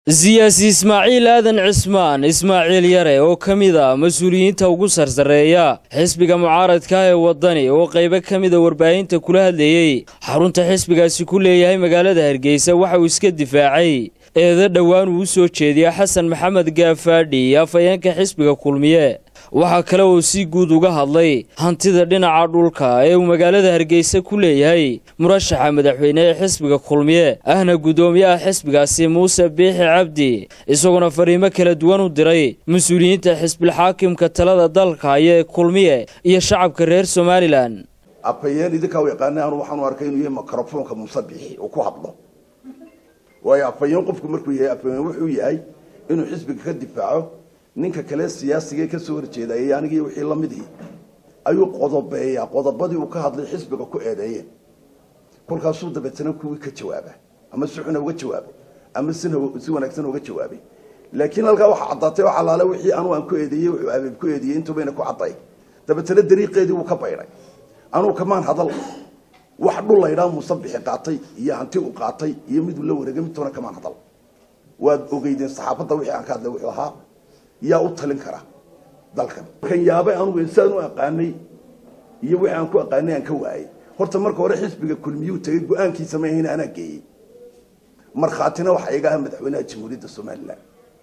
siyaasi ismaaciil aadan cismaan ismaaciil yare oo ka mid a mas-uuliyiinta ugu sarsareeya xisbiga mucaaradka ee waddani oo qaybo ka mida warbaahinta kula hadlayey xarunta xisbigaasi ku leeyahay magaalada hargeysa waxa uu iska difaacay eeda dhowaan uu u soo jeediya xasan maxamed gaafaadhi afhayeenka xisbiga kulmiye waxaa kale uu si guud uga hadlay hantida dhinaca dhulka ee uu magaalada hargeysa ku leeyahay murashaxa madaxweyne ee xisbiga kulmiye ahna guddoomiyaha xisbigaasi muuse biixi cabdi isagoona fariimo kala duwan u diray mas-uuliyiinta xisbilxaakimka talada dalka iyo kulmiye iyo shacabka reer somalilan afhayeen idinkaa u yaqaana anu waxaanu arkay inuu yahay mikrofoonka muuse biixi uu ku hadlo waayo afhayeen qofku markuu yahay afhayeen wuxuu yahay inuu xisbiga ka difaaco ninka kale siyaasiga kasoo horjeedayay anigii wixii lamidii ayuu qodobeeyaa qodobadii uu ka hadlay xisbiga ku eedeeyeen kolkaasuu dabeetana kuwii ka jawaaba ama si xuna uga jawaabo ama si wanaagsan uga jawaabay laakiin halkaa waxaa caddaatay oo xalaale wixii anuu aan ku eedeeyey wuxuu abeeb ku eedeeyey intubayna ku cadday dabeetana dariiqeedii wuu ka baydhay anuu kamaan hadal wax dhul laydhaa muuse bixi qaatay iyo hanti u qaatay iyo miduu la wareegay midtoona kamaan hadal waad ogeydeen saxaafadda wixii aan ka hadlay wuxuu ahaa yaa u talin kara dalkan kan yaabay anugu insaan u aqaanay iyo wixii aan ku aqaanay aan ka waayay horta marka hore xisbiga kulmiyuu tagay go-aankiisa ma ahayn anaa geeyey markhaatina waxaa iga aha madaxweynaha jamhuuriyadda somalilan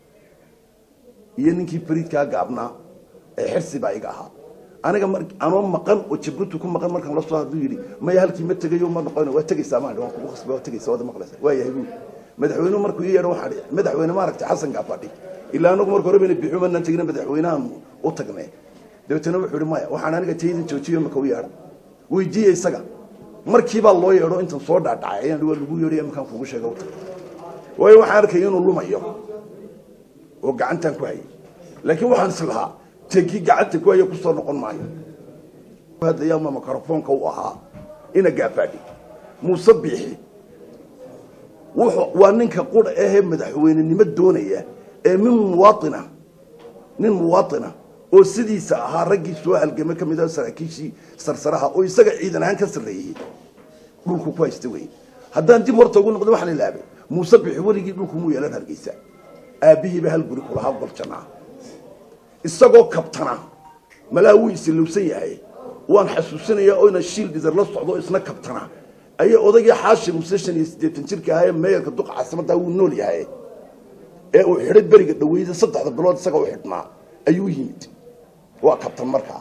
iyo ninkii fariidkaa gaabnaa ee xirsi baa iga ahaa aniga anoo maqan oo jabuuti ku maqan markaan lasoo haduu yidhi maya halkii ma tegayo ma noqon waa tegaysaa maa waan kugu khasbay waa tegaysaa waad maqlaysaa waa yahay buuli madaxweynuhu markuu ii yeedho waxaa dhici madaxweyne maaragtay xasan gaafadhi ilaa anagu marka hore bayna bixu manaan tegina madaxweynahan u tagnay dabeetana wuxuu yihi maya waxaan aniga tayda joojiyo maka u yeedha weydiiye isaga markiibaa loo yeedho intan soo dhaadhacay ayaan waa lagu yeedhay markaan kugu sheega u tag waayo waxaan arkay inuu lumayo oo gacantaan ku hayay laakiin waxaan is lahaa tegi gacanta ku haya kusoo noqon maayo hadlayaama mikrofoonka u ahaa ina gaafaadhi muuse biixi waa ninka qura ahee madaxweynenimo doonaya ee min muwaaina nin muwaaina oo sidiisa ahaa raggii soo halgame ka mid ah saraakiishii sarsaraha oo isaga ciidan ahaan ka sarreeyey dhulku ku haysta wey haddaan dib horta ugu noqdo waxaan ilaabay muuse bixi weligii dhulku muu yeelan hargeysa aabbihiiba hal guri kulahaa goljanaa isagoo kabtana malaa wuu isilowsan yahay waan xasuusinayaa oo ina shiil dhidar la socdo isna kabtana ayay odaygii xaashi muse shan iyo siddeetan jirka ahaa ee meeyarka duqa caasimaddaa wuu nool yahay ee uu xidhay beriga dhaweyda saddexda bilood isaga u xidhnaa ayuu yimid waa kabtan markaa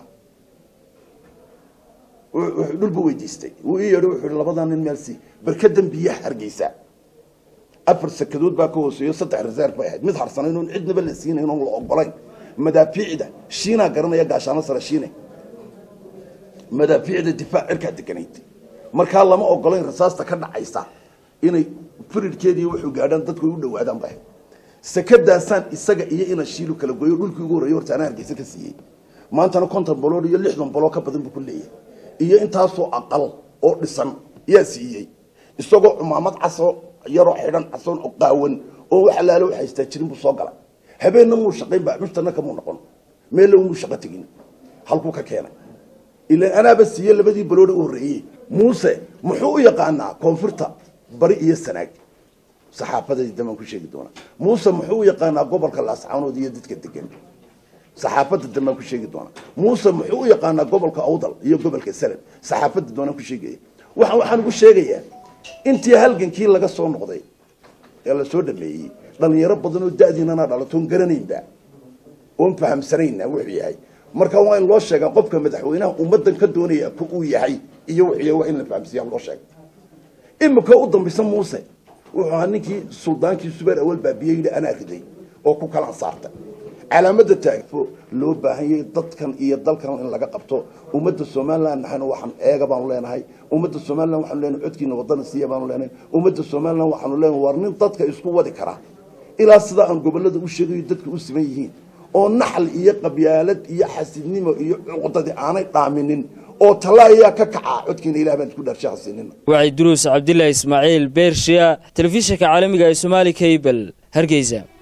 dhulba weydiistay wuu ii yeedho wuxuu hi labadaa nin meelsi barkadan biyaha hargeysa afar sakadood baa ka hooseeyo saddex reserve bay ahayd mid harsanayn oon cidnaba la siinayn oon la ogolayn madaafiicda shiinaa garanaya gaashaano sare shiine madaafiicda difaac cirkaa deganayd markaa lama ogolayn rasaasta ka dhacaysa inay firidkeedii wuxuu gaadhaan dadku ay u dhawaadaan ba sakadaasaan isaga iyo ina shiilu kala goyo dhulkii ugu horreeyey horta anaa hargeysa ka siiyey maantana konton bolood iyo lixdan boloo ka badan buu ku leeyahay iyo intaasoo aqal oo dhisan yaa siiyey isagoo cumaamad caso yaroo xidhan casoon oo qaawan oo wax alaalo wax haystaa jirin buu soo galay habeenna muu shaqayn ba cushtana kamuu noqon meella muu shaqo tegin halkuu ka keenay ilaan anaaba siiye labadii balooda u horreeyey muuse muxuu u yaqaanaa koonfurta bari iyo sanaag saxaafadadii damaan ku sheegi doonaa muuse muxuu u yaqaanaa gobolka laascaanood iyo dadka degan saxaafadda dambaan ku sheegi doonaa muuse muxuu u yaqaanaa gobolka awdal iyo gobolka salan saxaafadda doonaan ku sheegaya waxaan waxaan ugu sheegayaa intii halgankii laga soo noqday ee la soo dhameeyey dhalinyaro badan oo da'diinana dhalatoon garanaynba oon fahamsanayna wuxuu yahay marka waa in loo sheegaa qofka madaxweynaha ummadan ka doonaya ku uu yahay iyo wuxuu waa in la fahamsiiya loo sheega imika u dambaysa muuse wuxuu ahaa ninkii suldaankii subeer awal baabiyey yidhi anaa riday oo ku kalan saarta calaamada taagfo loo baahan yahay dadkan iyo dalkan in laga qabto ummadda somalilan naxayna waxaan eega baanu leenahay ummadda somalilan waxaanu leenahay codkiina wadana siiya baanu leenahay ummadda somalilan waxaanu leenahay war nin dadka isku wadi kara ilaa sidaa aan gobolada u sheegayo dadka u siman yihiin oo naxal iyo qabyaalad iyo xasidnimo iyo cuqdadi aanay dhaaminin oo talla ayaa ka kacaa codkiina ilah baan isku dhaarshahasinina waxay duruus cabdilaahi ismaaciil beershiya telefishinka caalamiga ee somaali cable hargeysa